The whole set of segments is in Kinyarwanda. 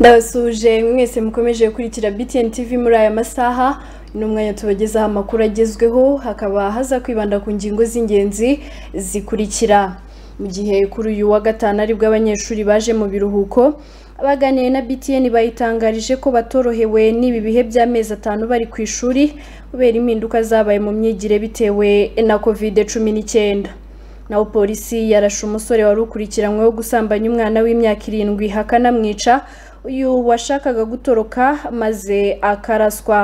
ndabasuje mwese mukomeje gukurikira btn tv muri aya masaha ni umwanya tubagezaho amakuru agezweho hakaba haza kwibanda ku ngingo z'ingenzi zikurikira mu gihe kuri uyu wa gatanu aribwo abanyeshuri baje mu biruhuko abaganiye na btn bayitangarije ko batorohewe n'ibi bihe by'amezi atanu bari ku ishuri kubera impinduka zabaye mu myigire bitewe na covid cumi n'icyenda naho polisi yarashe umusore wari ukurikiranyweho gusambanya umwana w'imyaka irindwi akanamwica uyu washakaga gutoroka maze akaraswa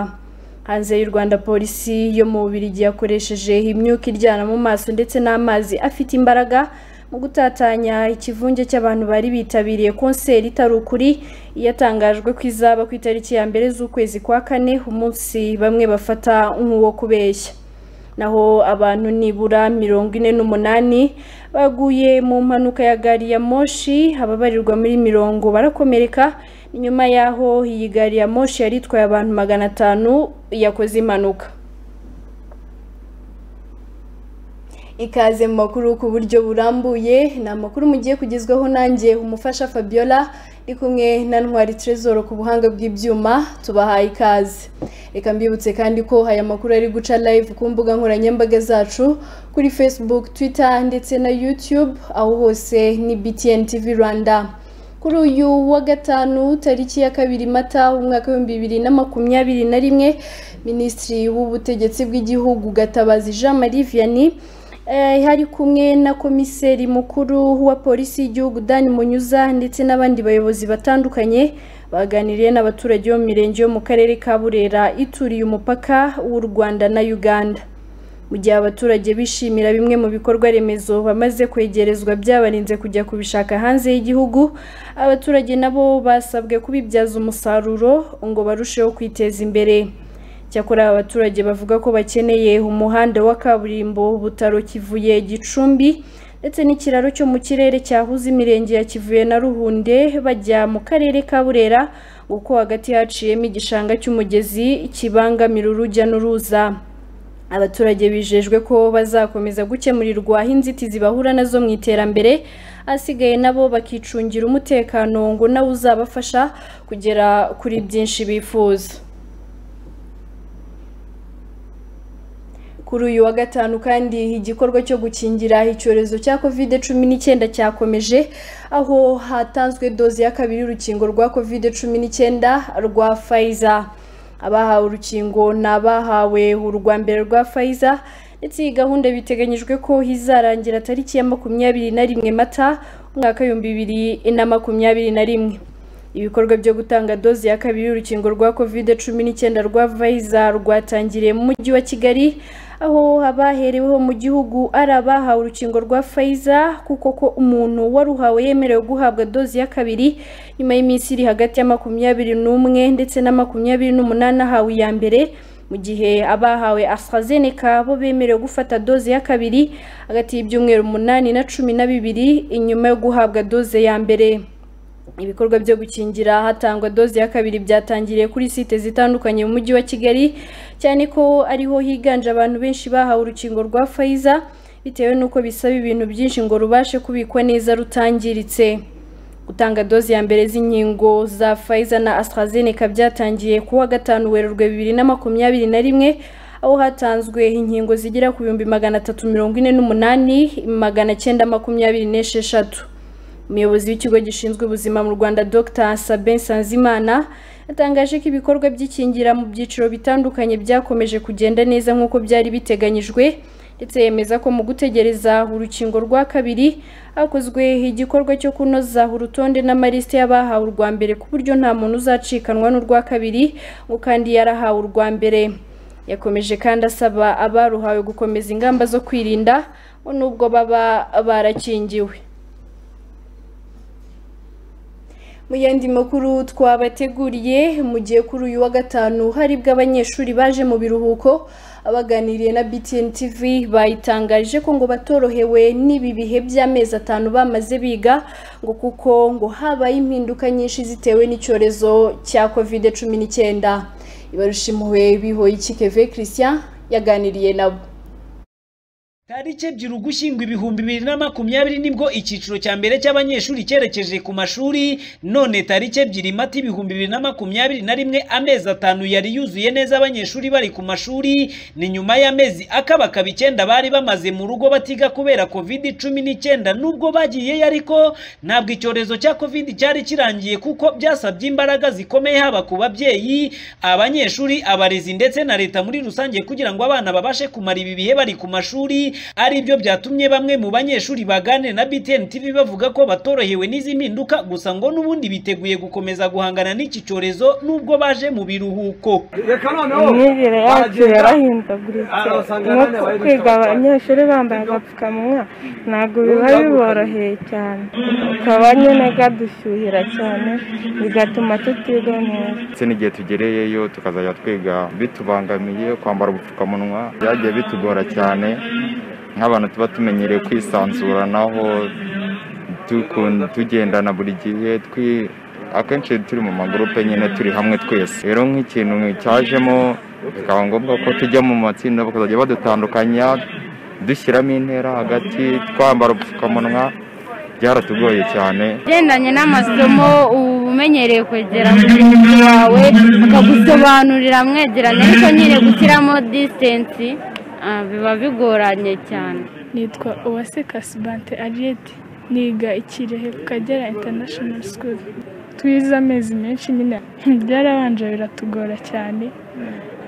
hanze y'u rwanda polisi yo mu bubirigi yakoresheje imyuka iryana mu maso ndetse n'amazi afite imbaraga mu gutatanya ikivunge cy'abantu bari bitabiriye konseri itari ukuri yatangajwe ko izaba ku itariki ya mbere z'ukwezi kwa kane umunsi bamwe bafata nk'uwo kubeshya naho abantu nibura mirongo ine n'umunani baguye mu mpanuka ya gari ya moshi ababarirwa muri mirongo barakomereka nyuma y'aho iyi gari ya moshi yari itwaye abantu magana atanu yakoze impanuka ikaze mu makuru ku buryo burambuye ni amakuru mugiye kugezwaho nanjye umufasha fabiola ndi kumwe na ntwari trezoro ku buhanga bw'ibyuma tubahaye ikaze reka mbibutse kandi ko aya makuru ari guca live ku mbuga nkoranyambaga zacu kuri facebook twitter ndetse na youtube aho hose ni btn tv rwanda kuri uyu wa gatanu tariki ya kabiri mata umwaka w'ibihumbi bibiri na makumyabiri na rimwe minisitiri w'ubutegetsi bw'igihugu gatabazi jean marie vianney hari kumwe na komiseri mukuru wa polisi y'igihugu dani munyuza ndetse n'abandi bayobozi batandukanye baganiriye n'abaturage bo mu mirenge yo mu karere ka burera ituriye umupaka w'u rwanda na uganda mu gihe abaturage bishimira bimwe mu bikorwa remezo bamaze kwegerezwa byabarinze kujya kubishaka hanze y'igihugu abaturage nabo basabwe kubibyaza umusaruro ngo barusheho kwiteza imbere cyakora abaturage bavuga ko bakeneye umuhanda wa kaburimbo butaro kivuye gicumbi ndetse n'ikiraro cyo mu kirere cyahuze imirenge ya kivuye na ruhunde bajya mu karere ka burera kuko hagati haciyemo igishanga cy'umugezi kibangamira urujya n'uruza abaturage bijejwe ko bazakomeza gukemurirwaho inzitizi bahura nazo mu iterambere asigaye nabo bakicungira umutekano ngo nawe uzabafasha kugera kuri byinshi bifuza kuri uyu wa gatanu kandi igikorwa cyo gukingira icyorezo cya covid cumi n'icyenda cyakomeje aho hatanzwe doze ya kabiri y'urukingo rwa covid cumi n'icyenda rwa Pfizer abahawe urukingo ni abahawe urwa mbere rwa Pfizer ndetse iyi gahunda biteganyijwe ko izarangira tariki ya makumyabiri na rimwe mata umwaka w'ibihumbi bibiri na makumyabiri na rimwe ibikorwa byo gutanga doze ya kabiri y'urukingo rwa covid cumi n'icyenda rwa Pfizer rwatangiriye mu mujyi wa kigali aho abahereweho mu gihugu ari abahawe urukingo rwa Pfizer kuko ko umuntu waruhawe yemerewe guhabwa doze ya kabiri nyuma y'iminsi iri hagati ya makumyabiri n'umwe ndetse na makumyabiri n'umunani ahawe iya mbere mu gihe abahawe AstraZeneca bo bemerewe gufata doze ya kabiri hagati y'ibyumweru umunani na cumi na bibiri inyuma yo guhabwa doze ya mbere ibikorwa byo gukingira hatangwa doze ya kabiri byatangiriye kuri site zitandukanye mu mujyi wa kigali cyane ko ariho higanje abantu benshi bahawe urukingo rwa Pfizer bitewe n'uko bisaba ibintu byinshi ngo rubashe kubikwa neza rutangiritse gutanga doze ya mbere z'inkingo za Pfizer na AstraZeneca byatangiye ku wa gatanu werurwe bibiri na makumyabiri na rimwe aho hatanzwe inkingo zigera ku bihumbi magana atatu mirongo ine n'umunani magana cyenda makumyabiri n'esheshatu umuyobozi w'ikigo gishinzwe ubuzima mu rwanda dr sabin sanzimana yatangaje ko ibikorwa by'ikingira mu byiciro bitandukanye byakomeje kugenda neza nk'uko byari biteganyijwe ndetse yemeza ko mu gutegereza urukingo rwa kabiri hakozwe igikorwa cyo kunoza urutonde n'amalisite y'abahawe urwa mbere ku buryo nta muntu uzacikanwa n'urwa kabiri ngo kandi yarahawe urwa mbere yakomeje kandi asaba abaruhawe gukomeza ingamba zo kwirinda ngo nubwo baba barakingiwe mu yandi makuru twabateguriye mu gihe kuri uyu wa gatanu haribwo abanyeshuri baje mu biruhuko abaganiriye na btn tv bayitangaje ko ngo batorohewe n'ibi bihe by'amezi atanu bamaze biga ngo kuko ngo habaye impinduka nyinshi zitewe n'icyorezo cya covid cumi n'icyenda ibarusha impuhwe bihoye ikikeve christian yaganiriye nabo tariki ebyiri ugushyingo ibihumbi bibiri na makumyabiri nibwo icyiciro cya mbere cy'abanyeshuri cyerekeje ku mashuri none tariki ebyiri mata ibihumbi bibiri na makumyabiri na rimwe amezi atanu yari yuzuye neza abanyeshuri bari ku mashuri ni nyuma y'amezi akabakaba icyenda bari bamaze mu rugo batiga kubera kovidi cumi n'icyenda nubwo bagiyeyo ariko ntabwo icyorezo cya kovidi cyari kirangiye kuko byasabye imbaraga zikomeye haba ku babyeyi abanyeshuri abarezi ndetse na leta muri rusange kugira ngo abana babashe kumara ibi bihe bari ku mashuri ari byo byatumye bamwe mu banyeshuri baganira na BTN TV bavuga ko batorohewe n'izi mpinduka gusa ngo n'ubundi biteguye gukomeza guhangana n'iki cyorezo nubwo baje mu biruhuko reka noneho imyigire yacu yarahindaguritse Aha, usanga nko abana kwiga bari abanyeshuri bambaye agapfukamunwa ntabwo biba biboroheye cyane ukaba nyine gadushyuhira cyane bigatuma tutiga neza ndetse n'igihe tugereyeyo tukazajya twiga bitubangamiye kwambara ubupfukamunwa byagiye bitugora cyane nk'abantu tuba tumenyereye kwisanzuranaho tuku- tugendana buri gihe twi- akenshi turi mu magurupe nyine turi hamwe twese rero nk'ikintu cyajemo bikaba ngombwa ko tujya mu matsinda bakazajya badutandukanya dushyiramo intera hagati twambara ubupfukamunwa byaratugoye cyane ugendanye n'amasomo uba umenyereye kwegera mugenzi wawe akagusobanurira mwegerana ariko nyine gushyiramo disitansi ah, biba bigoranye cyane nitwa uwase kasibante ariyeti niga ikirehe ku kagera international school twize amezi menshi nyine byarabanje biratugora cyane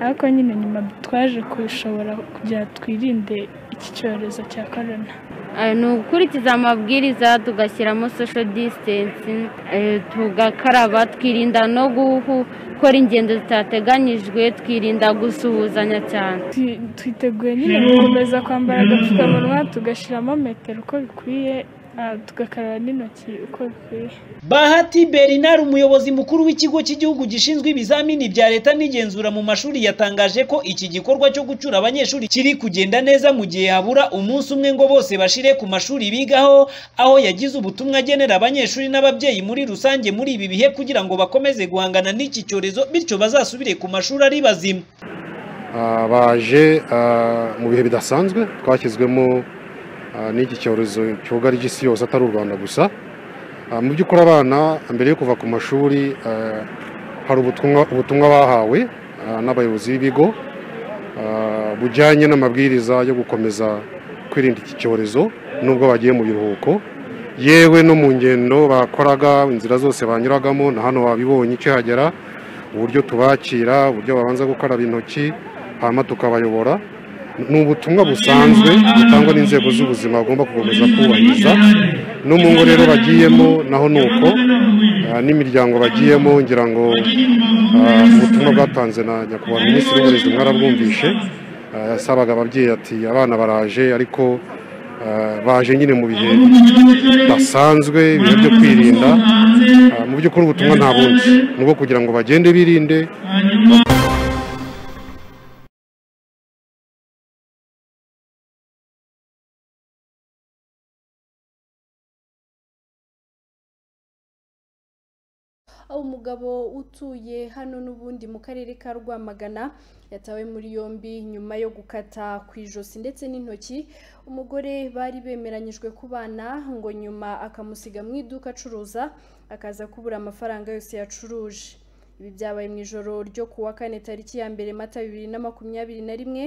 ariko nyine nyuma twaje kubishobora kugira ngo twirinde iki cyorezo cya korona Ah, ni ugukurikiza amabwiriza tugashyiramo social distance eh, tugakaraba twirinda no guhu- gukora ingendo zitateganyijwe twirinda gusuhuzanya cyane Twi- twiteguye nyine gukomeza kwambara agapfukamunwa tugashyiramo metero uko bikwiye ah, tugakaraba n'intoki uko bikwiye Bahati Bernard umuyobozi mukuru w'ikigo cy'igihugu gishinzwe ibizamini bya leta n'igenzura mu mashuri yatangaje ko iki gikorwa cyo gucyura abanyeshuri kiri kugenda neza mu gihe habura umunsi umwe ngo bose bashire ku mashuri bigaho aho yagize ubutumwa agenera abanyeshuri n'ababyeyi muri rusange muri ibi bihe kugira ngo bakomeze guhangana n'iki cyorezo bityo bazasubire ku mashuri ari bazima Ah, baje ah, mu bihe bidasanzwe twashyizwemo ah, n'iki cyorezo cyugarije isi yose atari u rwanda gusa Ah, mu by'ukuri abana mbere yo kuva ku mashuri ah, hari ubutumwa ubutumwa bahawe ah, n'abayobozi b'ibigo ah, bujyanye n'amabwiriza yo gukomeza kwirinda iki cyorezo nubwo bagiye mu biruhuko yewe no mu ngendo bakoraga inzira zose banyuragamo na hano wabibonye ukihagera uburyo tubakira uburyo babanza gukaraba intoki hanyuma tukabayobora ni ubutumwa busanzwe butangwa n'inzego z'ubuzima bagomba gukomeza kubahiriza no mu ngo rero bagiyemo naho ni uko ah, n'imiryango bagiyemo ngira ngo ah, ubutumwa bwatanze na nyakubahwa minisitiri w'uburezi mwarabwumvishe Ah, yasabaga ababyeyi ati abana baraje ariko ah, baje nyine mu bihe basanzwe ibihe byo kwirinda Ah, mu by'ukuri ubutumwa nta bundi ni ubwo kugira ngo bagende birinde aho umugabo utuye hano n'ubundi mu karere ka rwamagana yatawe muri yombi nyuma yo gukata ku ijosi ndetse n'intoki umugore bari bemeranyijwe kubana ngo nyuma akamusiga mu iduka acuruza akaza kubura amafaranga yose yacuruje ibi byabaye mu ijoro ryo ku wa kane tariki ya mbere mata bibiri na makumyabiri na rimwe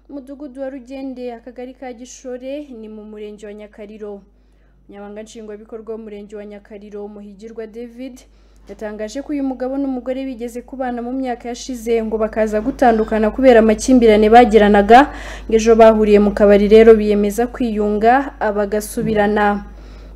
umudugudu wa rugende akagari ka gishore ni mu murenge wa nyakariro umunyamabanga nshingwabikorwa w'umurenge wa nyakariro muhigirwa david yatangaje ko uyu mugabo n'umugore bigeze kubana mu myaka yashize ngo bakaza gutandukana kubera amakimbirane bagiranaga ngo ejo bahuriye mu kabari rero biyemeza kwiyunga bagasubirana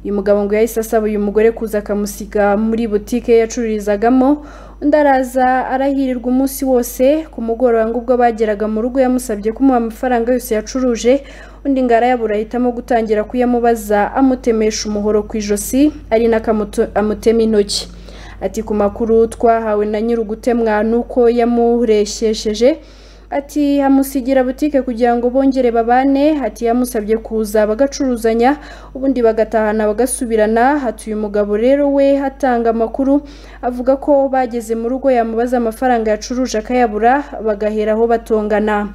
uyu mugabo ngo yahise asaba uyu mugore kuza akamusiga muri butike yacururizagamo undi araza arahirirwa umunsi wose ku mugoroba ngo ubwo bageraga mu rugo yamusabye kumuha amafaranga yose yacuruje undi ngo arayabura ahitamo gutangira kuyamubaza amutemesha umuhoro ku ijosi ari nako amuto- amutema intoki ati ku makuru twahawe na nyir'ugutemwa nuko yamureshyesheje ati amusigira butike kugira ngo bongere babane ati yamusabye kuza bagacuruzanya ubundi bagatahana bagasubirana ati uyu mugabo rero we atanga amakuru avuga ko bageze mu rugo yamubaza amafaranga yacuruje akayabura bagahera aho batongana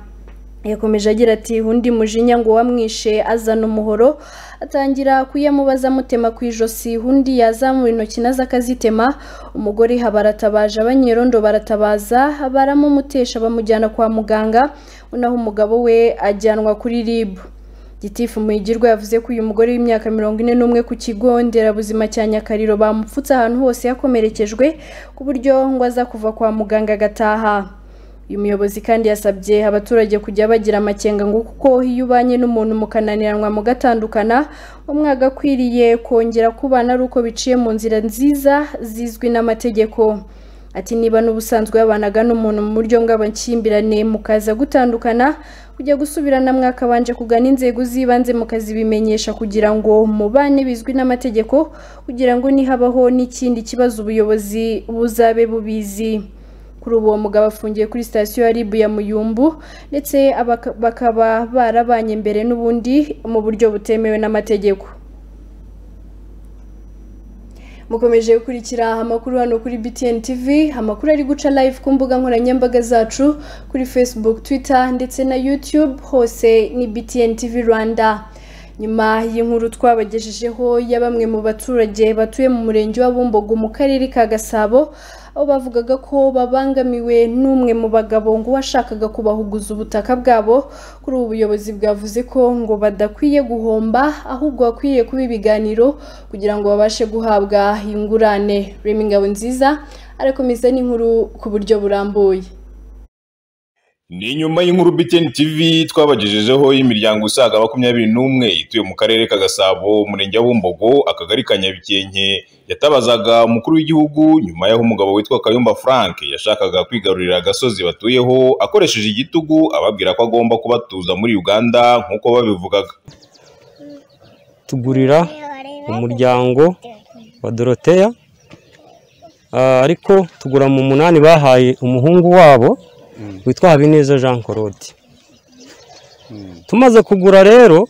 yakomeje agira ati undi mujinya ngo wamwishe azana umuhoro atangira kuyamubaza amutema ku ijosi undi yazamura intoki nazo akazitema umugore ha baratabaje abanyerondo baratabaza baramumutesha bamujyana kwa muganga unaho umugabo we ajyanwa kuri ribu gitifu muyigirwa yavuze ko uyu mugore w'imyaka mirongo ine n'umwe ku kigo nderabuzima cya nyakariro bamupfutse ahantu hose yakomerekejwe ku buryo ngo aza kuva kwa muganga agataha uyu muyobozi kandi yasabye abaturage kujya bagira amakenga ngo kuko iyo ubanye n'umuntu mukananiranwa mugatandukana umwaka akwiriye kongera kubana ari uko biciye mu nzira nziza zizwi n'amategeko ati niba n'ubusanzwe yabanaga n'umuntu mu buryo bw'amakimbirane mukaza gutandukana kujya gusubirana mwakabanje kugana inzego z'ibanze mukazibimenyesha kugira ngo mubane bizwi n'amategeko kugira ngo nihabaho n'ikindi kibazo ubuyobozi buzabe bubizi kuri ubu uwo mugabo afungiye kuri sitasiyo ya ribu ya muyumbu ndetse abaka- bakaba barabanye mbere n'ubundi mu buryo butemewe n'amategeko mukomeje gukurikira amakuru hano kuri BTN TV amakuru ari guca live ku mbuga nkoranyambaga zacu kuri Facebook Twitter ndetse na YouTube hose ni BTN TV Rwanda nyuma y'inkuru twabagejejeho ya bamwe mu baturage batuye mu murenge wa Bumbogo mu karere ka Gasabo aho bavugaga ko babangamiwe n'umwe mu bagabo ngo washakaga kubahuguza ubutaka bwabo kuri ubu buyobozi bwavuze ko ngo badakwiye guhomba ahubwo bakwiye kuba ibiganiro kugira ngo babashe guhabwa ingurane rema ingabo nziza arakomeza n'inkuru ku buryo burambuye ni nyuma y'inkuru BTN TV twabagejejeho y'imiryango isaga makumyabiri n'umwe ituye mu karere ka Gasabo umurenge wa Bumbogo akagari ka Nyabikenke yatabazaga umukuru w'igihugu nyuma y'aho umugabo witwa Kayumba Frank yashakaga kwigarurira agasozi batuyeho akoresheje igitugu ababwira ko agomba kubatuza muri Uganda nk'uko babivugaga tugurira umuryango wa doroteya Ah, ariko tugura mu munani bahaye umuhungu wabo witwa habineza jean claude tumaze kugura rero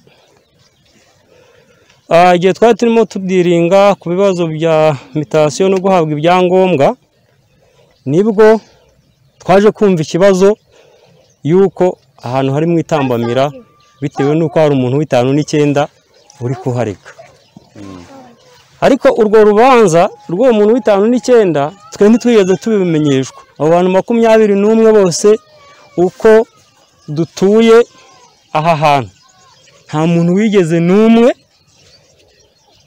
ah, igihe twari turimo tudiringa ku bibazo bya mitasiyo no guhabwa ibyangombwa nibwo twaje kumva ikibazo y'uko ahantu hari mu itambamira bitewe n'uko hari umuntu w'itanu n'icyenda uri kuhareka ariko urwo rubanza rw'uwo muntu w'itanu n'icyenda twe ntitwigeze tubimenyeshwa abo bantu makumyabiri n'umwe bose uko dutuye aha hantu nta muntu wigeze n'umwe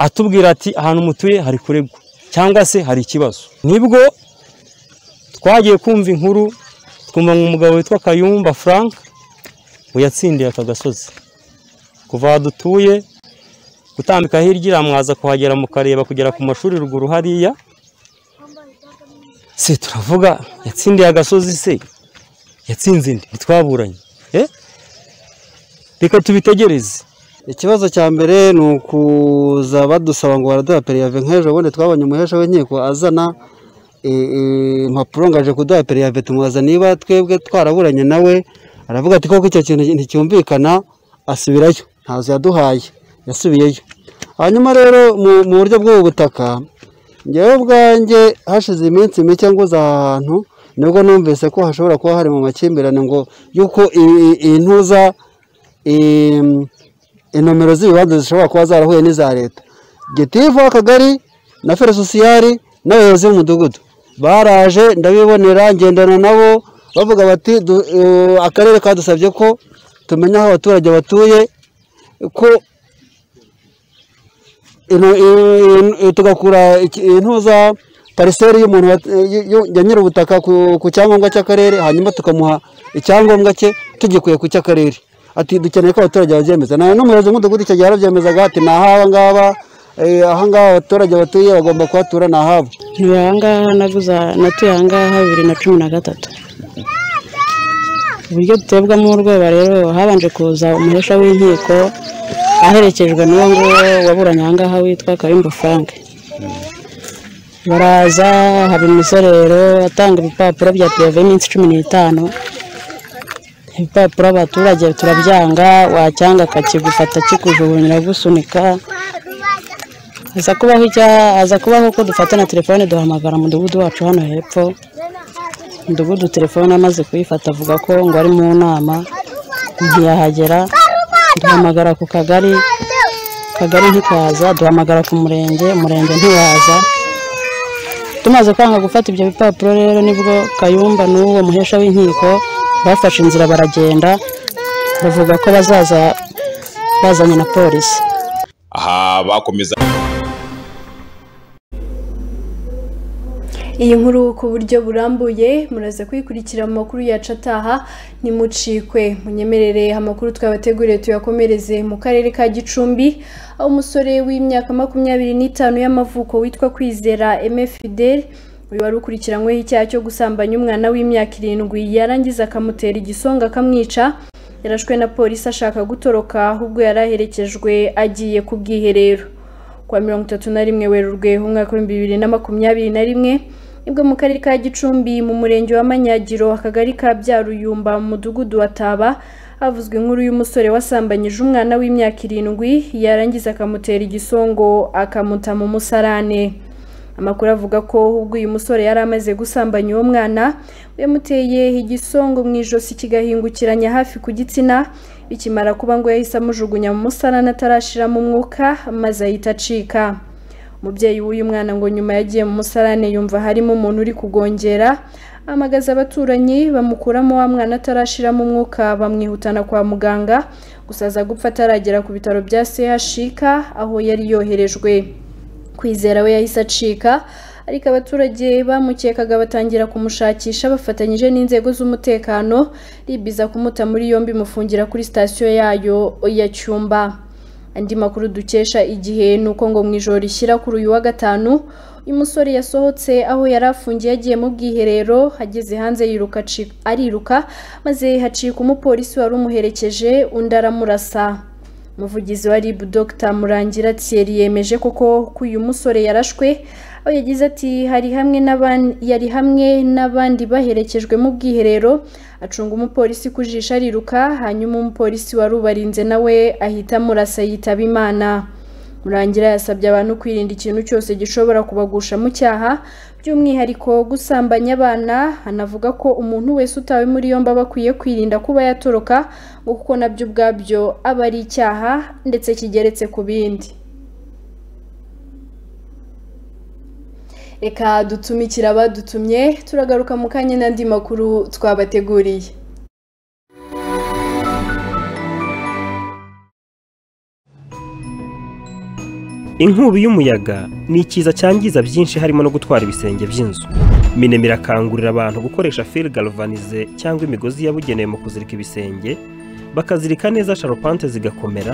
atubwira ati ahantu mutuye hari kuregwa cyangwa se hari ikibazo nibwo twagiye kumva inkuru twumva ngo umugabo witwa kayumba frank yatsindiye aka gasozi kuva aho dutuye gutambika hirya iramwaza kuhagera mukareba kugera ku mashuri ruguru hariya se turavuga yatsindiye agasozi se yatsinze indi ntitwaburanye Eh? reka tubitegereze ikibazo cya mbere ni ukuza badusaba ngo baraduha periyave nk'ejo bundi twabonye umuhesha w'inkiko azana e, e, impapuro ngaje kuduha periyave tumubaza niba twebwe twaraburanye nawe aravuga ati koko icyo kintu nticyumvikana asubirayo ntazo yaduhaye yasubiyeyo hanyuma rero mu mu buryo bw'ubu butaka ngewe ubwanjye hashize iminsi mike nguze aha hantu nibwo numvise ko hashobora kuba hari mu makimbirane ngo yuko i- i- intuza em, inomero z'ibibanza zishobora kuba zarahuye n'iza leta gitifu w'akagari na fere sosiyari n'abayobozi b'umudugudu baraje ndabibonera ngendana nabo bavuga bati "Du- eh, akarere kadusabye ko tumenya aho abaturage batuye ko ino- i- i- tugakura iki- intuza pariseri y'umuntu wat- y- y- ya nyir'ubutaka ku ku cyangombwa cy'akarere hanyuma tukamuha icyangombwa cye tugikuye ku cy'akarere ati dukeneye ko abaturage babyemeza nawe n'umuyobozi w'umudugudu icyo gihe yarabyemezaga ati ni ahaba ngaba eh, aha ngaha abaturage batuye bagomba kuhatura ni ahabo ntuye aha ngaha naguza natuye aha ngaha bibiri na cumi na gatatu uburyo dutebwamo urweba rero habanje kuza umuhesha w'inkiko aherekejwe n'uwo nguwo waburanye aha ngaha witwa kayumba frank baraza haba imisorero atanga ibipapuro bya piyave y'iminsi cumi n'itanu ibipapuro abaturage turabyanga wacyanga akakigufata kikujugunyira gusunika aza kubaho icya aza kubaho ko dufata na telefone duhamagara umudugudu wacu hano hepfo umudugudu telefone amaze kuyifata avuga ko ngo ari mu nama ntiyahagera duhamagara ku kagari kagari ntikaza duhamagara ku murenge umurenge ntiwaza tumaze kwanga gufata ibyo bipapuro rero nibwo kayumba n'uwo muhesha w'inkiko bafashe inzira baragenda bavuga ko bazaza bazanye na polisi aha bakomeza iyi nkuru ku buryo burambuye muraza kuyikurikira mu makuru yacu ataha ntimucikwe munyemerere amakuru twabateguriye tuyakomereze mu karere ka gicumbi aho umusore w'imyaka makumyabiri n'itanu y'amavuko witwa kwizera Aimé Fidèle uyu wari ukurikiranyweho icyaha cyo gusambanya umwana w'imyaka irindwi yarangiza akamutera igisonga akamwica yarashwe na polisi ashaka gutoroka ahubwo yari aherekejwe agiye ku bwiherero kuwa mirongo itatu na rimwe werurwe umwaka w'ibihumbi bibiri na makumyabiri na rimwe nibwo mu karere ka gicumbi mu murenge wa manyagiro akagari ka byaruyumba mu mudugudu wa taba havuzwe inkuru y'umusore wasambanyije umwana w'imyaka irindwi yarangiza akamutera igisongo akamuta mu musarane amakuru avuga ko ubwo uyu musore yari amaze gusambanya uwo mwana yamuteye igisongo mu ijosi kigahingukiranya hafi ku gitsina bikimara kuba ngo yahise amujugunya mu musarane atarashiramo umwuka maze ahita acika umubyeyi w'uyu mwana ngo nyuma yagiye mu musarane yumva harimo umuntu uri kugongera amagaza abaturanyi bamukuramo wa mwana atarashiramo umwuka bamwihutana kwa muganga gusa aza gupfa ataragera ku bitaro bya CHUK aho yari yoherejwe kwizera we yahise acika ariko abaturage bamukekaga batangira kumushakisha bafatanyije n'inzego z'umutekano ribiza kumuta muri yombi mufungira kuri sitasiyo yayo ya cyumba andi makuru dukesha igihe ni uko ngo mu ijoro rishyira kuri uyu wa gatanu uyu musore yasohotse aho yari afungiye agiye mu bwiherero ageze hanze yiruka aci- ariruka maze hacika umupolisi wari umuherekeje undi aramurasa umuvugizi wa rib dr murangira thierry yemeje koko ko uyu musore yarashwe aho yagize ati hari hamwe n'aban- yari hamwe n'abandi baherekejwe mu bwiherero acunga umupolisi ku jisho ariruka hanyuma umupolisi wari ubarinze nawe ahita amurasa yitaba imana murangira yasabye abantu kwirinda ikintu cyose gishobora kubagusha mu cyaha by'umwihariko gusambanya abana anavuga ko umuntu wese utawe muri yombi aba akwiye kwirinda kuba yatoroka ngo kuko nabyo ubwabyo aba ari icyaha ndetse kigeretse ku bindi reka dutumikire abadutumye turagaruka mu kanya n'andi makuru twabateguriye inkubi y'umuyaga ni ikiza cyangiza byinshi harimo no gutwara ibisenge by'inzu minema irakangurira abantu gukoresha fil galvanize cyangwa imigozi yabugenewe mu kuzirika ibisenge bakazirika neza sharupante zigakomera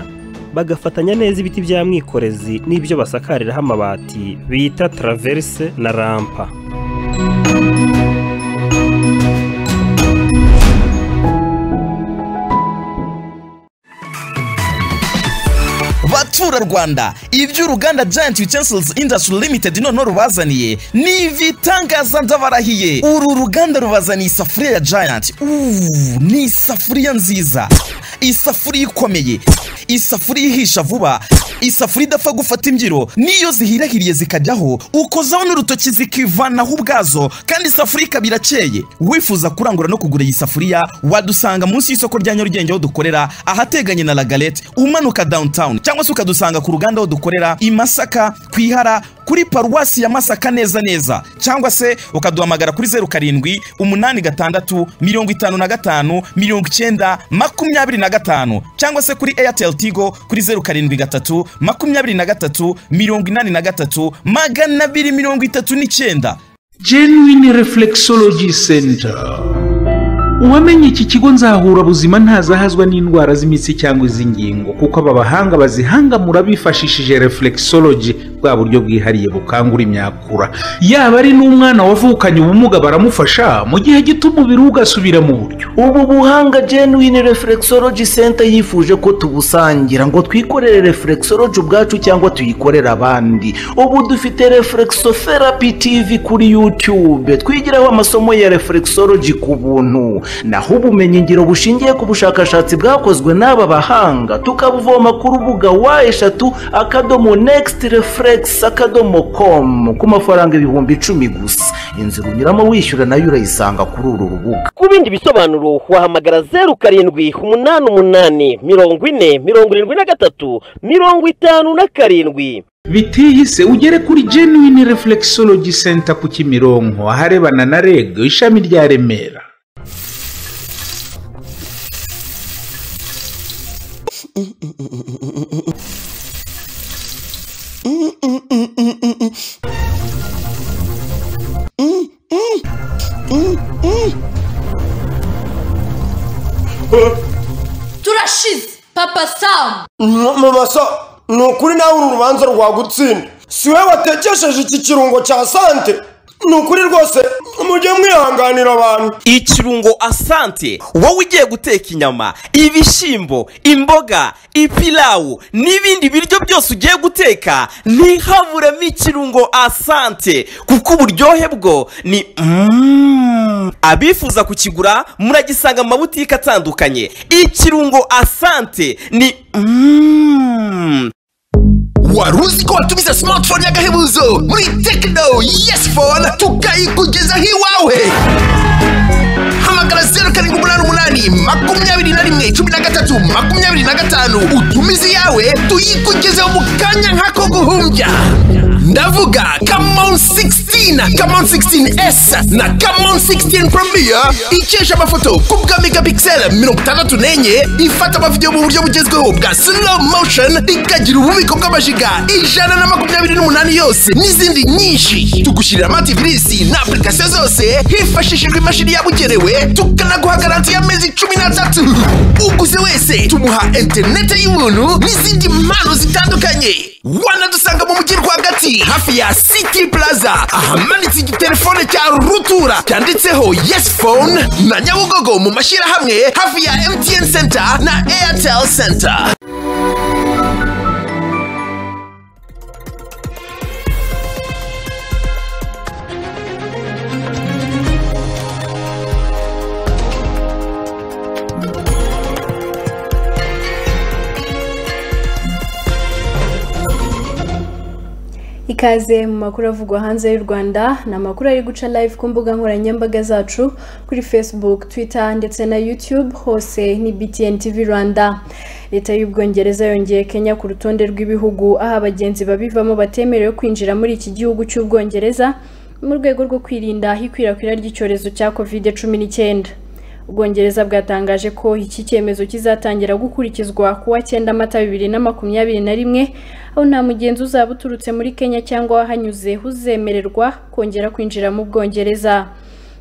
bagafatanya neza ibiti bya mwikorezi n'ibyo basakariraho amabati bita traverse na rampa baturarwanda ibyo uruganda giant utensils industry limited noneho rubazaniye ni ibitangaza ndabarahiye uru ruganda rubazaniye isafuriya ya giant Uuu, ni isafuriya nziza isafuriya ikomeye isafuriya ihisha vuba isafuriya idapfa gufata imbyiro n'iyo zihirahiriye zikajyaho ukozaho n'urutoki zikivanaho ubwazo kandi isafuriya ikaba irakeye wifuza kurangura no kugura iyi safuriya wadusanga munsi y'isoko rya nyarugenge aho dukorera ahateganye na lagalete umanuka downtown cyangwa se ukadusanga ku ruganda aho dukorera i masaka ku ihara kuri paruwasi ya masaka neza neza cyangwa se ukaduhamagara kuri zeru karindwi umunani gatandatu mirongo itanu na gatanu mirongo icyenda makumyabiri na gatanu cyangwa se kuri airtel tigo kuri zeru karindwi gatatu makumyabiri na gatatu mirongo inani na gatatu magana abiri mirongo itatu n'icyenda genuine reflexology center uwamenye iki kigo nzahura buzima ntazahazwa n'indwara z'imitsi cyangwa iz'ingingo kuko aba bahanga bazihangamura bifashishije reflexology bwa buryo bwihariye bukangura imyakura yaba ari n'umwana wavukanye ubumuga baramufasha mu gihe gito umubiri we ugasubira mu buryo ubu buhanga genuine reflexology center yifuje ko tubusangira ngo twikorere reflexology ubwacu cyangwa tuyikorere abandi ubu dufite reflexotherapy tv kuri youtube twigiraho amasomo ya reflexology ku buntu naho ubumenyingiro bushingiye ku bushakashatsi bwakozwe n'aba bahanga tukabuvoma ku rubuga wa eshatu akadomo next reflex akadomo com ku mafaranga ibihumbi icumi gusa inzira unyuramo wishyura nayo urayisanga kuri uru rubuga ku bindi bisobanuro wahamagara zeru karindwi umunani umunani mirongo ine mirongo irindwi na gatatu mirongo itanu na karindwi bitihise ugere kuri genuine reflexology center ku kimironko aharebana na reg ishami rya remera turashize papa samu mumasa ni ukuri nawe uru rubanza rwagutsinda si wowe watekesheje iki kirungo cya sante ni ukuri rwose mujye mwihanganira abantu ikirungo asante wowe ugiye guteka inyama ibishyimbo imboga ipilawu n'ibindi biryo byose ugiye guteka ntihaburemo ikirungo asante kuko uburyohe bwo ni Mm. abifuza kukigura muragisanga mu mabutike atandukanye ikirungo asante ni Mm. wari uzi ko watumiza smartphone y'agahebuzo muri tekino yesi fone tukayikugezaho iwawe hamagara zeru karindwi umunani umunani makumyabiri na rimwe cumi na gatatu makumyabiri na gatanu utumize iyawe tuyikugezeho mu kanya nk'ako guhumbya ndavuga kamon 16 kamon 16s na kamon 16 premier ikesha amafoto ku bwa megapixel mirongo itandatu n'enye ifata amavidewo mu buryo bugezweho bwa slow motion ikagira ububiko bw'amajiga ijana na makumyabiri n'umunani yose n'izindi nyinshi tugushyirira amativirisi na apurikasiyo zose hifashishijwe imashini yabugenewe tukanaguha garanti y'amezi cumi n'atatu uguze wese tumuha interinete y'ubuntu n'izindi mpano zitandukanye wanadusanga mu mujyi rwagati hafi ya city plaza ahamanitse igitelefone cya rutura cyanditseho yes phone na nyabugogo mu mashyirahamwe hafi ya mtn center na airtel center ikaze mu makuru avugwa hanze y'u rwanda ni amakuru ari guca live ku mbuga nkoranyambaga zacu kuri facebook twitter ndetse na youtube hose ni btn tv rwanda leta y'ubwongereza yongeye kenya ku rutonde rw'ibihugu aho abagenzi babivamo batemerewe kwinjira muri iki gihugu cy'ubwongereza mu rwego rwo kwirinda ikwirakwira ry'icyorezo cya covid cumi n'icyenda ubwongereza bwatangaje ko iki cyemezo kizatangira gukurikizwa ku wa cyenda mata bibiri na makumyabiri na rimwe aho nta mugenzi uzaba uturutse muri kenya cyangwa wahanyuze uzemererwa kongera kwinjira mu bwongereza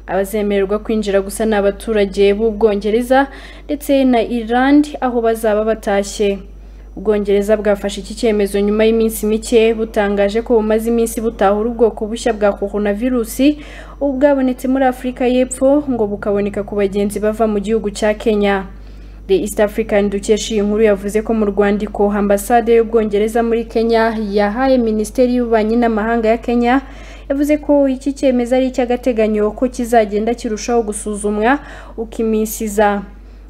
abazemererwa kwinjira gusa ni abaturage b'ubwongereza ndetse na irand aho bazaba batashye ubwongereza bwafashe iki cyemezo nyuma y'iminsi mike butangaje ko bumaze iminsi butahura ubwoko bushya bwa coronavirusi ubu bwabonetse muri afurika y'epfo ngo bukaboneka ku bagenzi bava mu gihugu cya kenya the east african dukesha iyi nkuru yavuze ko mu rwandiko ambasade y'ubwongereza muri kenya yahaye minisiteri y'ububanyi n'amahanga ya kenya yavuze ko iki cyemezo ari icy'agateganyo ko kizagenda kirushaho gusuzumwa uko iminsi iza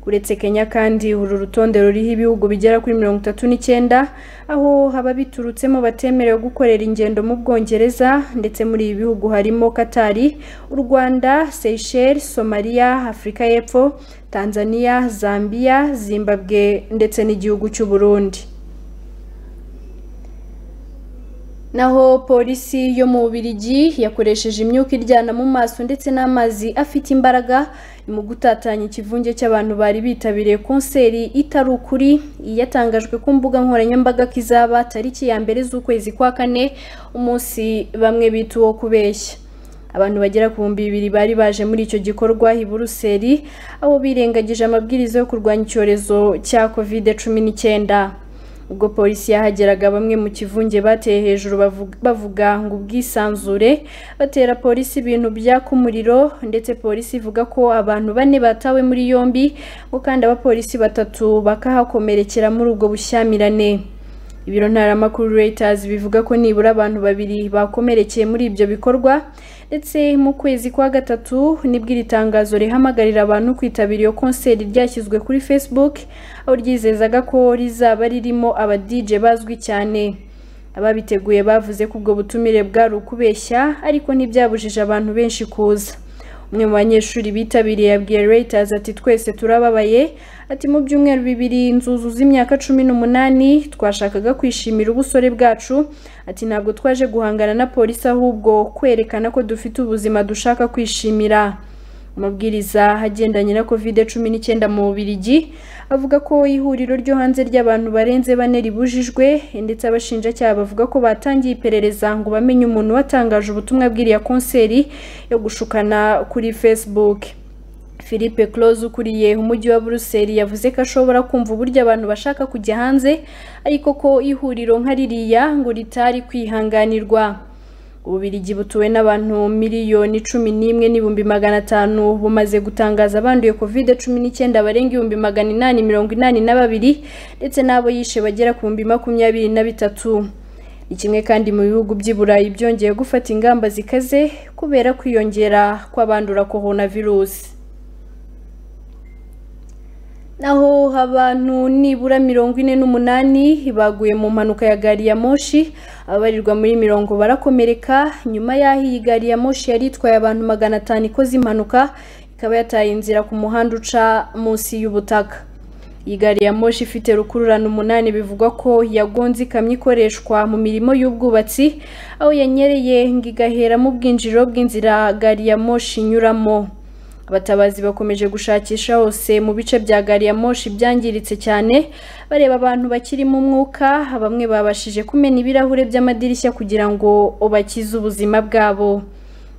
uretse kenya kandi uru rutonde ruriho ibihugu bigera kuri mirongo itatu n'icyenda aho haba biturutsemo batemerewe gukorera ingendo mu bwongereza ndetse muri ibi bihugu harimo katari u rwanda seychelles somaliya afurika y'epfo tanzania zambia zimbabwe ndetse n'igihugu cy'u burundi naho polisi yo mu Bubiligi yakoresheje imyuka iryana mu maso ndetse n'amazi afite imbaraga mu gutatanya ikivunge cy'abantu bari bitabiriye konseri itari ukuri iyatangajwe ku mbuga nkoranyambaga ko izaba tariki ya mbere z'ukwezi kwa kane umunsi bamwe bita uwo kubeshya abantu bagera ku bihumbi bibiri bari baje muri icyo gikorwa i buruseli aho birengagije amabwiriza yo kurwanya icyorezo cya kovide cumi n'icyenda ubwo polisi yahageraga bamwe mu kivunge bateye hejuru bavuga ngo ubwisanzure batera polisi ibintu byaka umuriro ndetse polisi ivuga ko abantu bane batawe muri yombi ngo kandi abapolisi batatu bakahakomerekera muri ubwo bushyamirane ibiro ntaramakuru Reuters bivuga ko nibura abantu babiri bakomerekeye muri ibyo bikorwa ndetse mu kwezi kwa gatatu nibwo iri tangazo rihamagarira abantu kwitabira iyo konseri ryashyizwe kuri facebook aho ryizezaga ko rizaba ririmo aba DJ bazwi cyane ababiteguye bavuze ko ubwo butumire bwari ukubeshya ariko ntibyabujije abantu benshi kuza umwe mu banyeshuri bitabiriye yabwiye Reuters ati twese turababaye ati mu byumweru bibiri inzuzu z'imyaka cumi n'umunani twashakaga kwishimira ubusore bwacu ati ntabwo twaje guhangana na polisi ahubwo kwerekana ko dufite ubuzima dushaka kwishimira amabwiriza agendanye na kovide cumi n'icyenda mu bubirigi avuga ko ihuriro ryo hanze ry'abantu barenze bane ribujijwe ndetse abashinjacyaha bavuga ko batangiye iperereza ngo bamenye umuntu watangaje ubutumwa bw'iriya konseri yo gushukana kuri facebook philippe close ukuriye umujyi wa buruseli yavuze ko ashobora kumva uburyo abantu bashaka kujya hanze ariko ko ihuriro nka ririya ngo ritari kwihanganirwa ububirigi butuwe n'abantu miliyoni cumi n'imwe n'ibihumbi magana atanu bumaze gutangaza abanduye kovide cumi n'icyenda barenga ibihumbi magana inani mirongo inani na babiri ndetse n'abo yishe bagera ku bihumbi makumyabiri na bitatu ni kimwe kandi mu bihugu by'i burayi byongeye gufata ingamba zikaze kubera kwiyongera kw'abandura coronavirus naho abantu nibura mirongo ine n'umunani baguye mu mpanuka ya gari ya moshi ababarirwa muri mirongo barakomereka nyuma y'aho iyi gari ya moshi yari itwaye abantu magana atanu ikoze impanuka ikaba yataye inzira ku muhanda uca munsi y'ubutaka iyi gari ya moshi ifite rukururana umunani bivugwa ko yagonze ikamyo ikoreshwa mu mirimo y'ubwubatsi aho yanyereye ngo igahera mu bwinjiriro bw'inzira gari ya moshi inyuramo abatabazi bakomeje gushakisha hose mu bice bya gari ya moshi byangiritse cyane bareba abantu bakirimo umwuka bamwe babashije kumena ibirahure by'amadirishya kugira ngo bakize ubuzima bwabo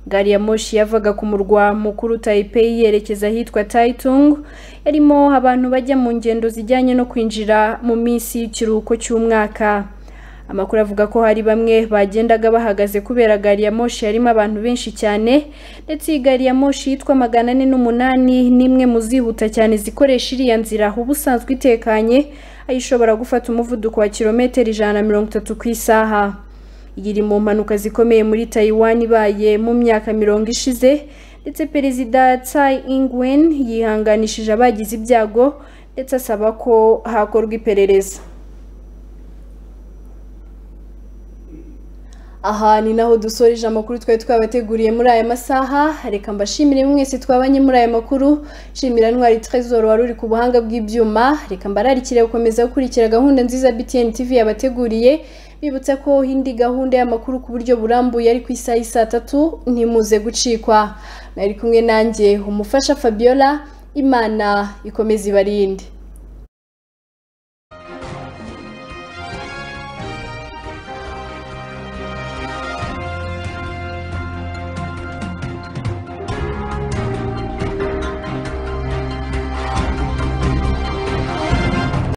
gari ya moshi yavaga ku murwa mukuru taipei yerekeza ahitwa taitung yarimo abantu bajya mu ngendo zijyanye no kwinjira mu minsi y'ikiruhuko cy'umwaka amakuru avuga ko hari bamwe bagendaga bahagaze kubera gari ya moshi yarimo abantu benshi cyane ndetse iyi gari ya moshi yitwa magana ane n'umunani ni imwe mu zihuta cyane zikoresha iriya nzira uba usanzwe itekanye aho ishobora gufata umuvuduko wa kilometero ijana na mirongo itatu ku isaha iyi iri mu mpanuka zikomeye muri tayiwan ibaye mu myaka mirongo ishize ndetse perezida Tsai Ing-wen yihanganishije abagize ibyago ndetse asaba ko hakorwa iperereza aha ni naho dusoreje amakuru twari twabateguriye muri aya masaha reka mbashimire mwese twabanye muri aya makuru nshimira ntwari trezor wari uri ku buhanga bw'ibyuma reka mbararikire gukomeza gukurikira gahunda nziza btn tv yabateguriye bibutsa ko indi gahunda y'amakuru ku buryo burambuye ari ku isaha y'isaa tatu ntimuze gucikwa nari kumwe nanjye umufasha fabiola imana ikomeza ibarinde